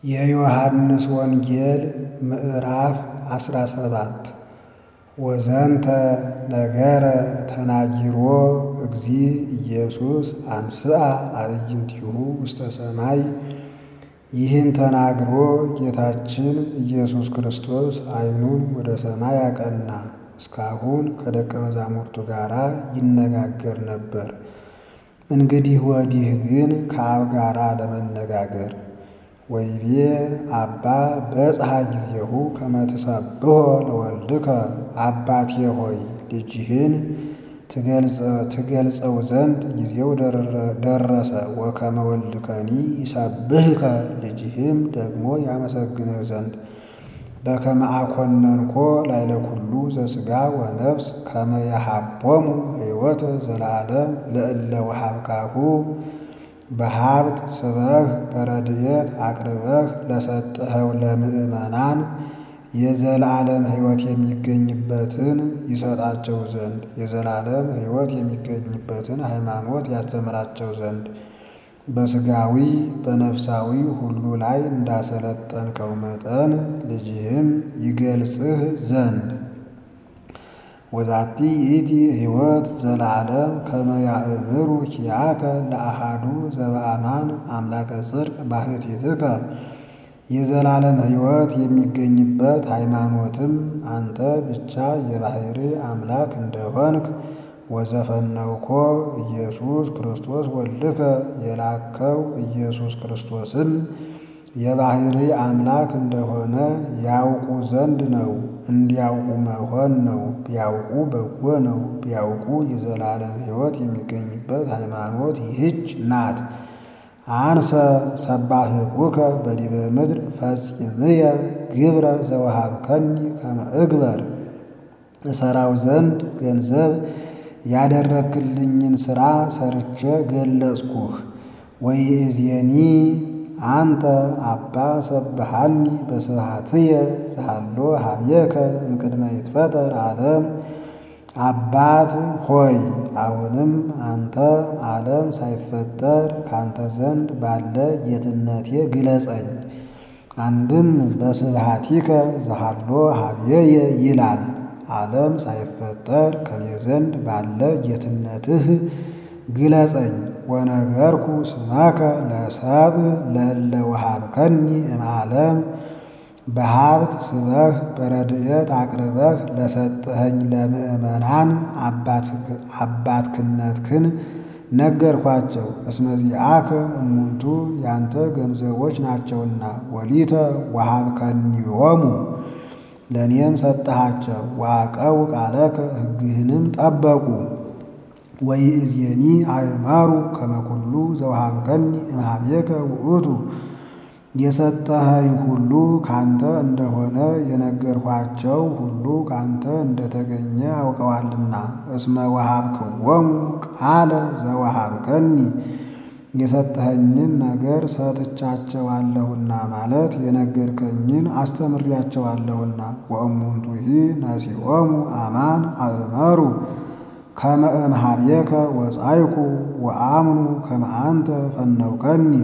የዮሐንስ ወንጌል ምዕራፍ አስራ ሰባት ወዘንተ ነገረ ተናጊሮ እግዚእ ኢየሱስ አንስአ አዕይንቲሁ ውስተ ሰማይ። ይህን ተናግሮ ጌታችን ኢየሱስ ክርስቶስ ዓይኑን ወደ ሰማይ አቀና። እስካሁን ከደቀ መዛሙርቱ ጋር ይነጋገር ነበር። እንግዲህ ወዲህ ግን ከአብ ጋር ለመነጋገር ወይቤ አባ በጽሐ ጊዜሁ ከመ ትሰብሖ ለወልድከ አባቴ ሆይ ልጅህን ትገልጸው ዘንድ ጊዜው ደረሰ። ወከመ ወልድከኒ ይሰብህከ ልጅህም ደግሞ ያመሰግንህ ዘንድ በከመ አኮነንኮ ላዕለ ኩሉ ዘሥጋ ወነፍስ ከመ የሃቦሙ ሕይወተ ዘለዓለም ለእለ ወሀብካሁ በሀብት ስበህ በረድኤት አቅርበህ ለሰጠኸው ለምእመናን የዘላለም ሕይወት የሚገኝበትን ይሰጣቸው ዘንድ የዘላለም ሕይወት የሚገኝበትን ሃይማኖት ያስተምራቸው ዘንድ በሥጋዊ በነፍሳዊ ሁሉ ላይ እንዳሰለጠንከው መጠን ልጅህም ይገልጽህ ዘንድ ወዛቲ ይእቲ ሕይወት ዘለዓለም ከመ ያእምሩ ኪያከ ለአሃዱ ዘበአማን አምላከ ጽድቅ ባሕቲትከ የዘላለም ሕይወት የሚገኝበት ሃይማኖትም አንተ ብቻ የባሕርይ አምላክ እንደሆንክ ወዘፈነውኮ ኢየሱስ ክርስቶስ ወልድከ የላከው ኢየሱስ ክርስቶስም የባሕርይ አምላክ እንደሆነ ያውቁ ዘንድ ነው። እንዲያውቁ መሆን ነው። ቢያውቁ በጎ ነው። ቢያውቁ የዘላለም ሕይወት የሚገኝበት ሃይማኖት ይህች ናት። አንሰ ሰባህኩከ በዲበ ምድር ፈጽምየ ግብረ ዘወሃብከኒ ከመ እግበር እሰራው ዘንድ ገንዘብ ያደረግክልኝን ሥራ ሰርቼ ገለጽኩህ። ወይእዜኒ አንተ አባ ሰብሃኒ በስብሐትየ ዘሃሎ ኀቤከ እምቅድመ ይትፈጠር ዓለም። አባት ሆይ አሁንም አንተ ዓለም ሳይፈጠር ካንተ ዘንድ ባለ ጌትነቴ ግለጸኝ። አንድም በስብሐቲከ ዘሃሎ ኀቤየ ይላል። ዓለም ሳይፈጠር ከኔ ዘንድ ባለ ጌትነትህ ግለጸኝ። ወነገርኩ ስመከ ለሰብእ ለእለ ወሀብከኒ እምዓለም በሀብት ስበህ በረድኤት አቅርበህ ለሰጠኸኝ ለምእመናን አባትክነትክን ነገርኳቸው። እስመ ዚአከ እሙንቱ ያንተ ገንዘቦች ናቸውና ወሊተ ወሀብከኒዮሙ ለእኔም ሰጠሃቸው። ዋቀው ቃለከ ሕግህንም ጠበቁ። ወይእዜኒ አእመሩ ከመ ኩሉ ዘወሀብከኒ እምኀቤከ ውእቱ የሰጠኸኝ ሁሉ ካንተ እንደሆነ የነገርኋቸው ሁሉ ካንተ እንደተገኘ አውቀዋልና። እስመ ወሀብክዎሙ ቃለ ዘወሀብከኒ የሰጠኸኝን ነገር ሰጥቻቸዋለሁና ማለት የነገርከኝን አስተምሬያቸዋለሁና። ወእሙንቱሂ ነሲኦሙ አማን አእመሩ ከመ እምኀቤከ ወጻይኩ ወአምኑ ከመ አንተ ፈነውከኒ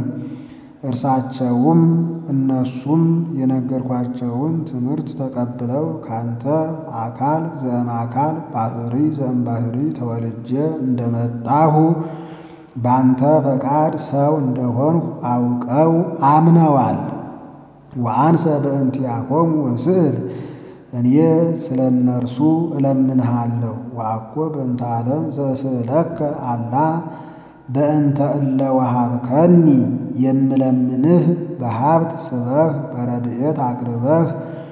እርሳቸውም እነሱም የነገርኳቸውን ትምህርት ተቀብለው ካንተ አካል ዘእምአካል ባሕርይ ዘእምባሕርይ ተወልጄ እንደመጣሁ ባንተ ፈቃድ ሰው እንደሆንሁ አውቀው አምነዋል። ወአንሰ በእንቲአኮሙ እስእል እኔ ስለ እነርሱ እለምንሃለሁ። ወአኮ በእንተ ዓለም ዘእስእለከ አላ በእንተ እለ ወሀብከኒ የምለምንህ በሀብት ስበህ በረድኤት አቅርበህ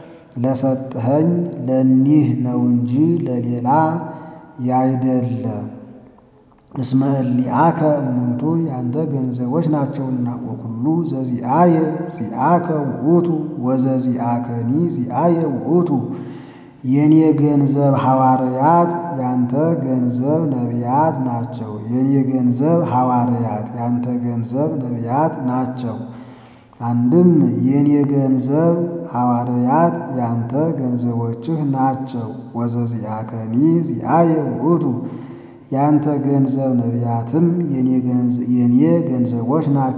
ለሰጥኸኝ ለኒህ ነው እንጂ ለሌላ ያይደለ። እስመ እሊአከ እሙንቱ ያንተ ገንዘቦች ናቸውና። ወኩሉ ዘዚአየ ዚአከ ውእቱ ወዘዚአከኒ ዚአየ ውእቱ የኔ ገንዘብ ሐዋርያት ያንተ ገንዘብ ነቢያት ናቸው። የኔ ገንዘብ ሐዋርያት ያንተ ገንዘብ ነቢያት ናቸው። አንድም የኔ ገንዘብ ሐዋርያት ያንተ ገንዘቦችህ ናቸው። ወዘዚአከኒ ዚአየ ውእቱ ያንተ ገንዘብ ነቢያትም የኔ ገንዘቦች ናቸው።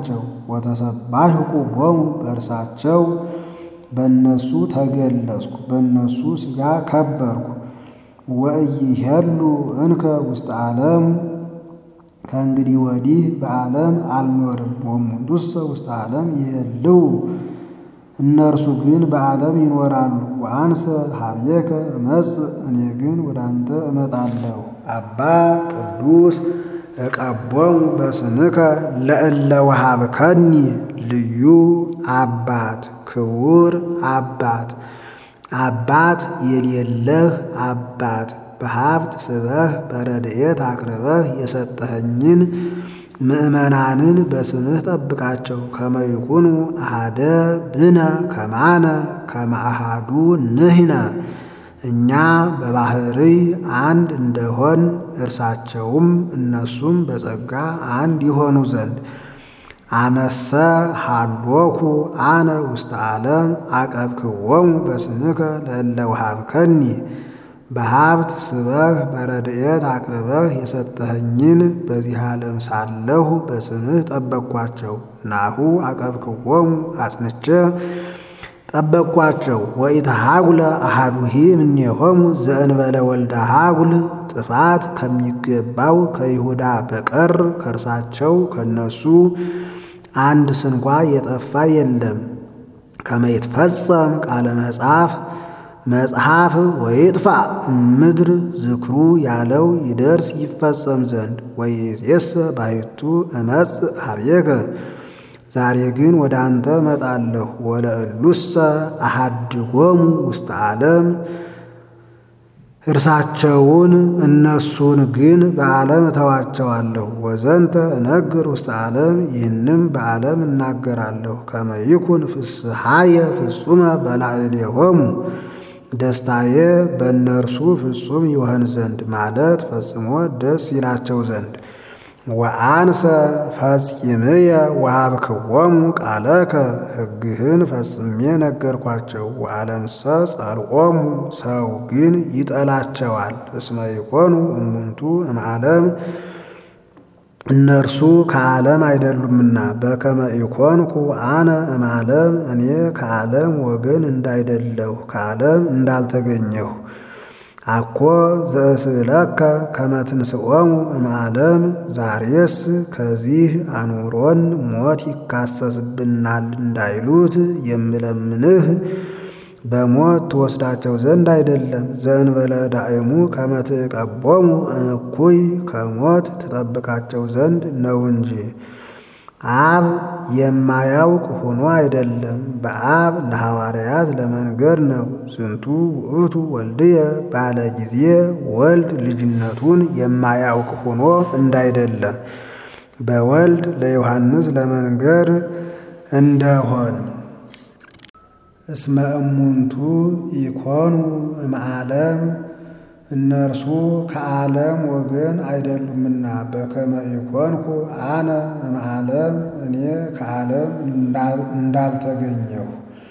ወተሰባሕኩ ቦሙ በእርሳቸው በእነሱ ተገለጽኩ፣ በእነሱ ሥጋ ከበርኩ። ወኢይሄሉ እንከ ውስተ ዓለም ከእንግዲህ ወዲህ በዓለም አልኖርም። ወእሙንቱሰ ውስተ ዓለም ይሄልው እነርሱ ግን በዓለም ይኖራሉ። ወአንሰ ሀቤከ እመጽእ እኔ ግን ወደ አንተ እመጣለሁ። አባ ቅዱስ እቀቦሙ በስምከ ለእለ ወሀብከኒ ልዩ አባት ክቡር አባት አባት የሌለህ አባት በሀብት ስበህ በረድኤት አቅርበህ የሰጠኸኝን ምእመናንን በስምህ ጠብቃቸው። ከመይኩኑ አሃደ ብነ ከማነ ከመአሃዱ ንሕነ እኛ በባህርይ አንድ እንደሆን እርሳቸውም እነሱም በጸጋ አንድ ይሆኑ ዘንድ አመሰ ሃሎኩ አነ ውስተ ዓለም አቀብክዎሙ በስምከ ለእለ ወሀብከኒ በሀብት ስበህ በረድኤት አቅርበህ የሰጠኸኝን በዚህ ዓለም ሳለሁ በስምህ ጠበቅኳቸው። ናሁ አቀብክዎሙ አጽንቼ ጠበቅኳቸው። ወኢተሃጉለ አሃዱሂ እምኔሆሙ ዘእንበለ ወልደ ሃጉል ጥፋት ከሚገባው ከይሁዳ በቀር ከእርሳቸው ከነሱ አንድ ስንኳ የጠፋ የለም። ከመይትፈጸም ቃለ መጽሐፍ መጽሐፍ ወይጥፋ ምድር ዝክሩ ያለው ይደርስ ይፈጸም ዘንድ ወይእዜሰ ባሕቱ እመጽእ ኀቤከ ዛሬ ግን ወደ አንተ እመጣለሁ። ወለእሉሰ አሃድጎሙ ውስተ ዓለም እርሳቸውን እነሱን ግን በዓለም እተዋቸዋለሁ። ወዘንተ እነግር ውስተ ዓለም ይህንም በዓለም እናገራለሁ። ከመ ይኩን ፍስሐየ ፍጹመ በላዕሌሆሙ ደስታዬ በእነርሱ ፍጹም ይሆን ዘንድ ማለት ፈጽሞ ደስ ይላቸው ዘንድ ወአንሰ ፈጺምየ ወሀብክዎሙ ቃለከ ሕግህን ፈጽሜ ነገርኳቸው። ወዓለምሰ ጸልኦሙ ሰው ግን ይጠላቸዋል። እስመ ይኮኑ እሙንቱ እምዓለም እነርሱ ከዓለም አይደሉምና። በከመ ኢኮንኩ አነ እምዓለም እኔ ከዓለም ወገን እንዳይደለሁ ከዓለም እንዳልተገኘሁ አኮ ዘእስእለከ ከመ ትንስኦሙ እምዓለም ዛሬስ ከዚህ አኑሮን ሞት ይካሰስብናል እንዳይሉት የምለምንህ በሞት ትወስዳቸው ዘንድ አይደለም። ዘእንበለ ዳእሙ ከመ ትቀቦሙ እኩይ ከሞት ትጠብቃቸው ዘንድ ነው እንጂ አብ የማያውቅ ሆኖ አይደለም። በአብ ለሐዋርያት ለመንገር ነው። ዝንቱ ውእቱ ወልድየ ባለ ጊዜ ወልድ ልጅነቱን የማያውቅ ሆኖ እንዳይደለ በወልድ ለዮሐንስ ለመንገር እንደሆን እስመ እሙንቱ ኢኮኑ እምዓለም እነርሱ ከዓለም ወገን አይደሉምና። በከመ ኢኮንኩ አነ እምዓለም እኔ ከዓለም እንዳልተገኘሁ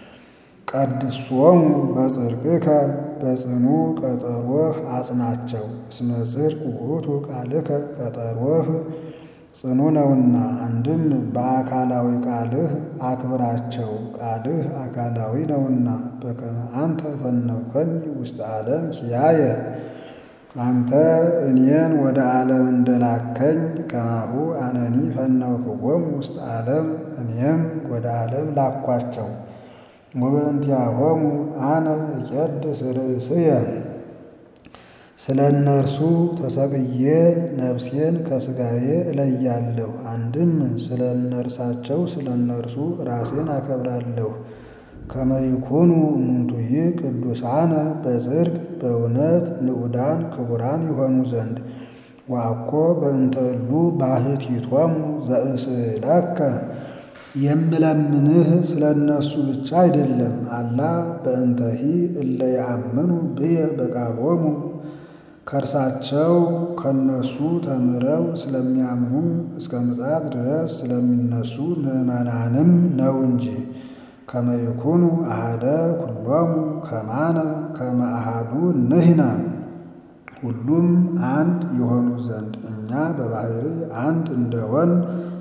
ቀድሶሙ በጽድቅከ በጽኑ ቀጠሮህ አጽናቸው። እስመ ጽድቅ ውእቱ ቃልከ ቀጠሮህ ጽኑ ነውና። አንድም በአካላዊ ቃልህ አክብራቸው፣ ቃልህ አካላዊ ነውና። በከመ አንተ ፈነውከኒ ውስተ ዓለም ኪያየ አንተ እኔን ወደ ዓለም እንደላከኝ ከማሁ አነኒ ፈነውክዎሙ ውስተ ዓለም እኔም ወደ ዓለም ላኳቸው። ወበእንቲአሆሙ አነ እቄድስ ርእስየ ስለ እነርሱ ተሰቅዬ ነፍሴን ከሥጋዬ እለያለሁ። አንድም ስለ እነርሳቸው ስለ እነርሱ ራሴን አከብራለሁ። ከመ ይኩኑ እሙንቱሂ ቅዱሳነ በጽድቅ በእውነት ንዑዳን ክቡራን ይሆኑ ዘንድ ወአኮ በእንተ እሉ ባሕቲቶሙ ዘእስእለከ የምለምንህ ስለ እነሱ ብቻ አይደለም። አላ በእንተሂ እለ ያአምኑ ብየ በቃሎሙ ከእርሳቸው ከነሱ ተምረው ስለሚያምኑ እስከ ምጽአት ድረስ ስለሚነሱ ምዕመናንም ነው እንጂ። ከመ ይኩኑ አሐደ ኩሎሙ ከማነ ከመ አሐዱ ንሕነ ሁሉም አንድ የሆኑ ዘንድ እኛ በባሕርይ አንድ እንደሆን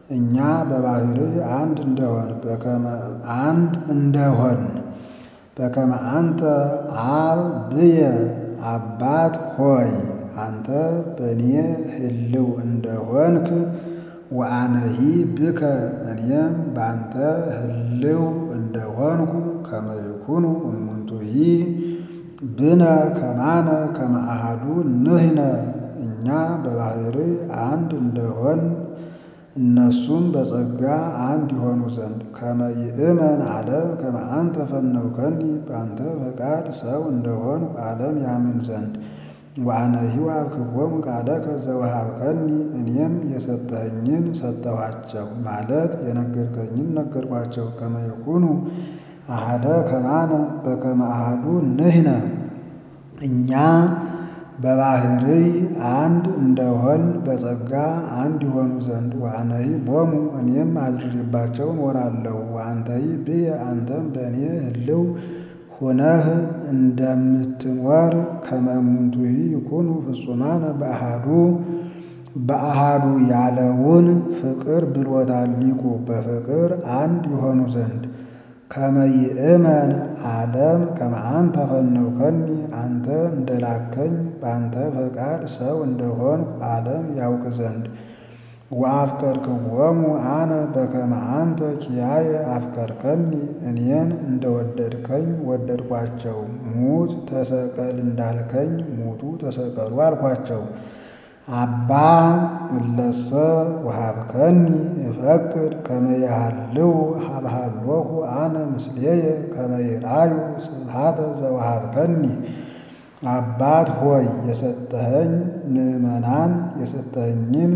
እኛ በባሕርይ አንድ እንደሆን በከመ አንድ እንደሆን በከመ አንተ አብ ብየ አባት ሆይ አንተ በእኔ ህልው እንደሆንክ ወአነሂ ብከ እኔም በአንተ ህልው እንደሆንኩ ከመ ይኩኑ እሙንቱሂ ብነ ከማነ ከመ አሐዱ ንሕነ እኛ በባሕርይ አንድ እንደሆን እነሱም በጸጋ አንድ ይሆኑ ዘንድ ከመ ይእመን ዓለም ከመ አንተ ፈነውከኒ በአንተ ፈቃድ ሰው እንደሆንኩ ዓለም ያምን ዘንድ ወአነሂ ወሀብክዎሙ ቃለከ ዘወሀብከኒ እኔም የሰጠኸኝን ሰጠኋቸው ማለት የነገርከኝን ነገርኳቸው። ከመ ይኩኑ አሐደ ከማነ በከመ አሐዱ ንሕነ እኛ በባሕርይ አንድ እንደሆን በጸጋ አንድ ይሆኑ ዘንድ ወአነሂ ቦሙ እኔም አድሬባቸው እኖራለሁ። ወአንተሂ ብየ አንተም በእኔ ህልው ሁነህ እንደምትኖር ከመ እሙንቱሂ ይኩኑ ፍጹማነ በአሐዱ በአሐዱ ያለውን ፍቅር ብሎታል ሊቁ በፍቅር አንድ ይሆኑ ዘንድ ከመ ይእመን ዓለም ከመ አንተ ፈነውከኒ አንተ እንደላከኝ በአንተ ፈቃድ ሰው እንደሆንኩ ዓለም ያውቅ ዘንድ ወአፍቀርክዎሙ አነ በከመ አንተ ኪያየ አፍቀርከኒ እኔን እንደወደድከኝ ወደድኳቸው። ሙት ተሰቀል እንዳልከኝ ሙቱ ተሰቀሉ አልኳቸው። አባ እለሰ ወሀብከኒ እፈቅድ ከመ ይሃልው ሀብሃሎሁ አነ ምስሌየ ከመ ይርአዩ ስብሐተ ዘወሀብከኒ። አባት ሆይ የሰጠኸኝ ምእመናን የሰጠኸኝን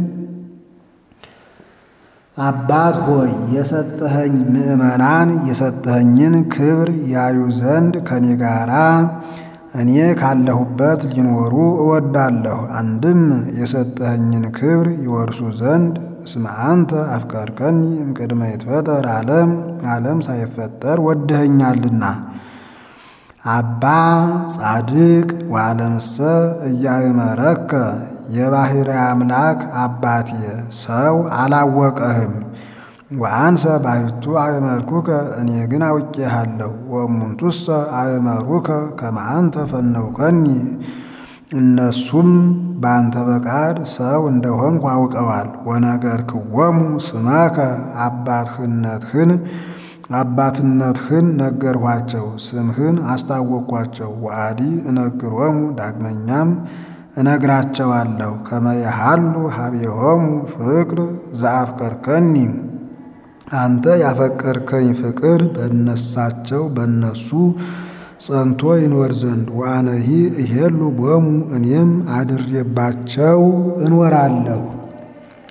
አባት ሆይ የሰጠኸኝ ምእመናን የሰጠኸኝን ክብር ያዩ ዘንድ ከኔ ጋራ እኔ ካለሁበት ሊኖሩ እወዳለሁ። አንድም የሰጠኸኝን ክብር ይወርሱ ዘንድ እስመ አንተ አፍቀርከኒ እምቅድመ ይትፈጠር ዓለም ዓለም ሳይፈጠር ወድኸኛልና። አባ ጻድቅ ወዓለምሰ እያእመረከ የባሕርይ አምላክ አባቴ ሰው አላወቀህም። ወአንሰ ባሕቱ አእመርኩከ እኔ ግን አውቄሃለሁ። ወእሙንቱሰ አእመሩከ ከመ አንተ ፈነውከኒ እነሱም በአንተ ፈቃድ ሰው እንደሆንኩ አውቀዋል። ወነገርክዎሙ ስመከ አባትህነትህን አባትነትህን ነገርኋቸው፣ ስምህን አስታወቅኳቸው። ወአዲ እነግሮሙ ዳግመኛም እነግራቸዋለሁ ከመ የሃሉ ሀቤሆሙ ፍቅር ዘአፍቀርከኒ አንተ ያፈቀርከኝ ፍቅር በነሳቸው በነሱ ጸንቶ ይኖር ዘንድ ወአነሂ እሄሉ ቦሙ እኔም አድሬባቸው እኖራለሁ።